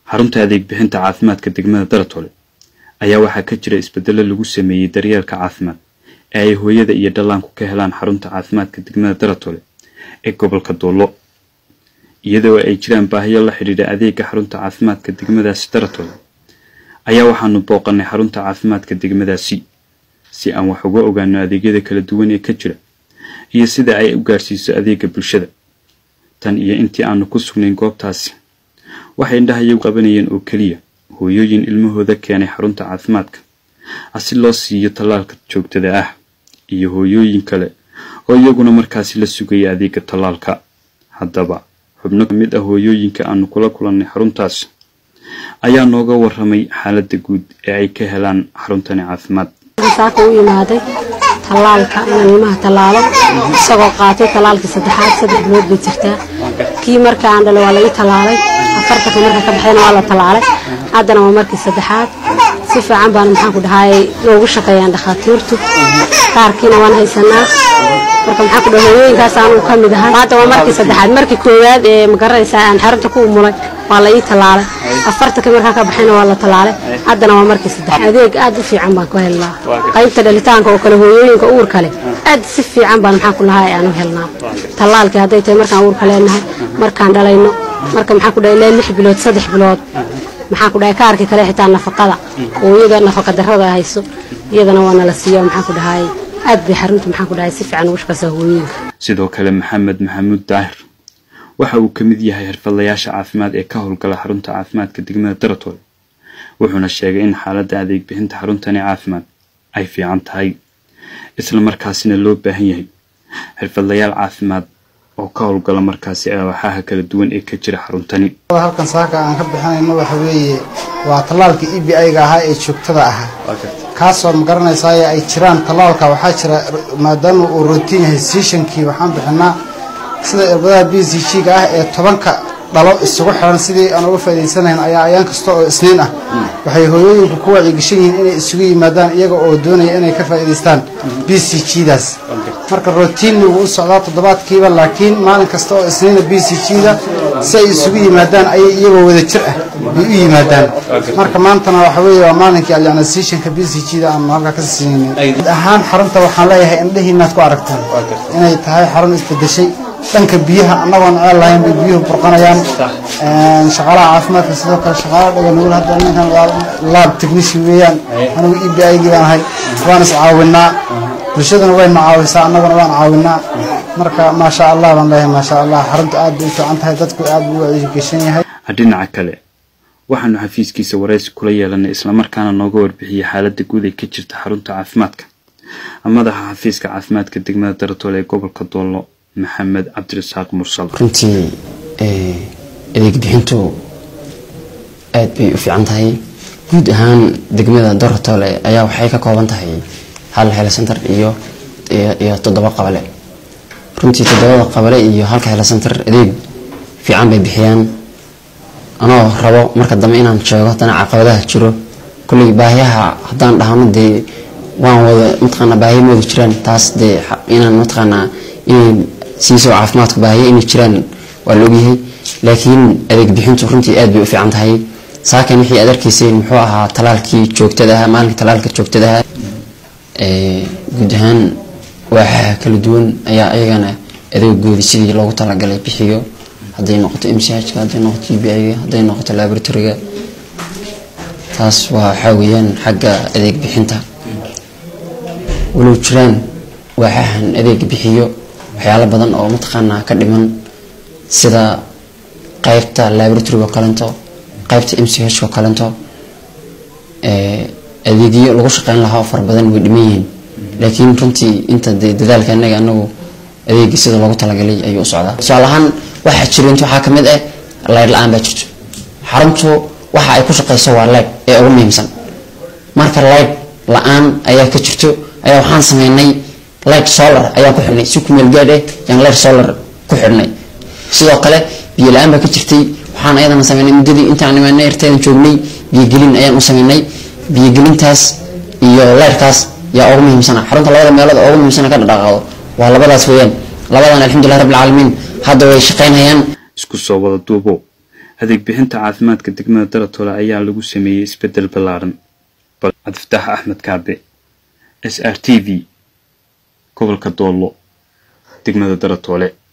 xarunta adeeg bixinta caafimaadka degmada daratole ayaa waxaa ka jira isbedelo lagu sameeyey daryeelka caafimaad ee ay hooyada iyo dhallaanku ka helaan xarunta caafimaadka degmada daratole ee gobolka doollo iyadoo ay jiraan baahiyo la xidhiidha adeega xarunta caafimaadka degmadaasi daratole ayaa waxaanu booqannay xarunta caafimaadka degmadaasi si aan wax uga ogaano adeegyada kala duwan ee ka jira iyo sida ay u gaarsiiso adeega bulshada tan iyo intii aanu ku sugnayn goobtaasi waxay indhahayagu qabanayeen oo keliya hooyooyin ilmahooda keenay xarunta caafimaadka asi loo siiyo tallaalka joogtada ah iyo hooyooyin kale oo iyaguna markaasi la sugaya adeega tallaalka haddaba xubno ka mid ah hooyooyinka aanu kula kulannay xaruntaas ayaa nooga warramay xaaladda guud ee ay ka helaan xaruntani caafimaad saaka u yimaaday tallaalka inaan ilmaha tallaalo isagoo qaatay tallaalkii saddexaad saddex bilood bay jirtaa kii marka aan dhalay waa la ii tallaalay afartanka marka ka baxayna waa la tallaalay haddana waa markii saddexaad si fiican baan maxaan ku dhahay noogu shaqeeyaan dhakhaatiirtu qaarkiina waan haysanaa marka maxaan ku dhahay hooyooyinkaas aanu ka mid ahay hadda waa markii saddexaad markii koowaad ee magaranaysaa aan xarunta ku umulay waa la ii tallaalay afartanka markaa ka baxayna waa la tallaalay haddana waa markii saddexaad adeeg aad u fiican baan ku helnaa qaybta dhalitaanka oo kale hooyooyinka uurka leh aad si fiican baan maxaan ku lahay aan u helnaa tallaalkii hadday tahay markaan uurka leenahay markaan dhalayno marka maxaan ku dhahay ilaa lix bilood saddex bilood maxaan ku dhahay kaarkii kale xitaa nafaqada hooyada nafaqa darrada hayso iyadana waa nala siiya maxaan ku dhahay aad bay xarunta maxaan ku dhahay si fiican ugu shaqaysaa hooyooyinka sidoo kale maxamed maxamuud daahir waxa uu ka mid yahay xirfadlayaasha caafimaad ee ka howlgala xarunta caafimaadka degmada daratole wuxuuna sheegay in xaaladda adeeg bixinta xaruntani caafimaad ay fiican tahay isla markaasina loo baahan yahay xirfadlayaal caafimaad oo ka howlgala markaasi awaaxaha kala duwan ee ka jira xaruntani halkan saaka aan ka bixinayno waxa weeye waa tallaalka e b i-ga ahaa ee joogtada ahaa kaasoo ma garanaysaay ay jiraan tallaalka waxaa jira maadaama uu rotiin yahay siishankii waxaan bixinaa sida irbadaha b c g ga ah ee tobanka dhalo isugu xiran sidii aan uga faa'idaysanayn ayaa ayaan kasta oo isniin ah waxay hooyooyinku ku wacyigashan yihiin inay isugu yimaadaan iyaga oo doonaya inay ka faa'idaystaan b c g daas marka rotiinni wuu u socdaa toddobaadkiiba laakiin maalin kasta oo isniina b c g da si ay isugu yimaadaan ayay iyagoo wada jir ah bay u yimaadaan marka maantana waxa weeye waa maalinkii alyanasiishanka b c g da aan halkaa ka siinaynin guud ahaan xarunta waxaan leeyahay indhihiinaad ku aragtaan inay tahay xarun isbedeshay dhanka biyaha annagoon ceel lahayn bay biyuhu burqanayaan shaqaalaha caafimaadka sidoo kale shaqaalaha dhaganugul hadda ninkan waa laab technician weeyaan anigu e b i gii baan ahay waan is caawinaa bulshaduna wayna caawisaa annaguna waan caawinaa marka maasha allah baan leeyahay maasha allah xarunta aad bay u fiican tahay dadku aad buu u wacyigashan yahay dhinaca kale waxaanu xafiiskiisa waraysi kula yeelanay islamarkaana nooga warbixiyey xaaladda guud ee ka jirta xarunta caafimaadka madaxa xafiiska caafimaadka degmada daratole ee gobolka doollo maxamed cabdirasaaq mursal runtii adeeg bixintu aad bay u fiican tahay guud ahaan degmada daratole ayaa waxay ka kooban tahay hal helo center iyo iyo toddoba qabale runtii toddobada qabale iyo halka helo center adeeg fiican bay bixiyaan anoo rabo marka dambe inaan sheego haddana caqabadaha jiro kulley baahiyaha haddaan dhahno dee waan wada mataqaana baahiya ma wada jiraan taas dee inaan mataqaanaa inay siiso caafimaadka baahiya inay jiraan waa la ogyahay laakiin adeeg bixintu runtii aad bay u fiican tahay saakan wixii aad arkayseen muxuu ahaa talaalkii joogtada ahaa maalinka talaalka joogtada ahaa guud ahaan waaxaha kala duwan ayaa ayagana adeegoodii sidii loogu talagalay bixiyo hadday noqoto m c h ka hadday noqoto g b i ga hadday noqoto laboratoryga taas waa waxaa weeyaan xagga adeeg bixinta walow jiraan waaxahan adeeg bixiyo waxyaalo badan oo mataqaanaa ka dhiman sida qaybta laboratoryga oo kalento qaybta m c h oo kalento adeegyo lagu shaqeyn lahaa oo fara badan way dhiman yihiin laakiin runtii inta dee dadaalka anaga anagu adeegi sida loogu talagalay ayuu u socdaa tusaale ahaan waxaa jira inta waxaa kamid ah leyd la-aan baa jirto xaruntu waxa ay ku shaqeyso waa leyd ee ugu muhiimsan marka leyd la-aan ayaa ka jirto ayaa waxaan sameynay light solar ayaan ku xidhnay si kumeel gaadh eh yaan light solar ku xidhnay sidoo kale biyo la-aan baa ka jirtay waxaan ayadana sameynay muddadii intaan imaanay erteedan joognay biyogelin ayaan u sameynay biyogelintaas iyo leyrkaas yaa ugu muhiimsana xarunta labada meelood oo ugu muhiimsana ka dhaqaaqdo waa labadaas weeyaan labadan alxamdulilah rabbil caalamiin hadda way shaqaynayaan isku soo wada duubo adeeg bixinta caafimaadka degmada daratoole ayaa lagu sameeyey isbeddel ballaaran cabdifataax axmed kaabe s r t v gobolka doollo degmada daratoole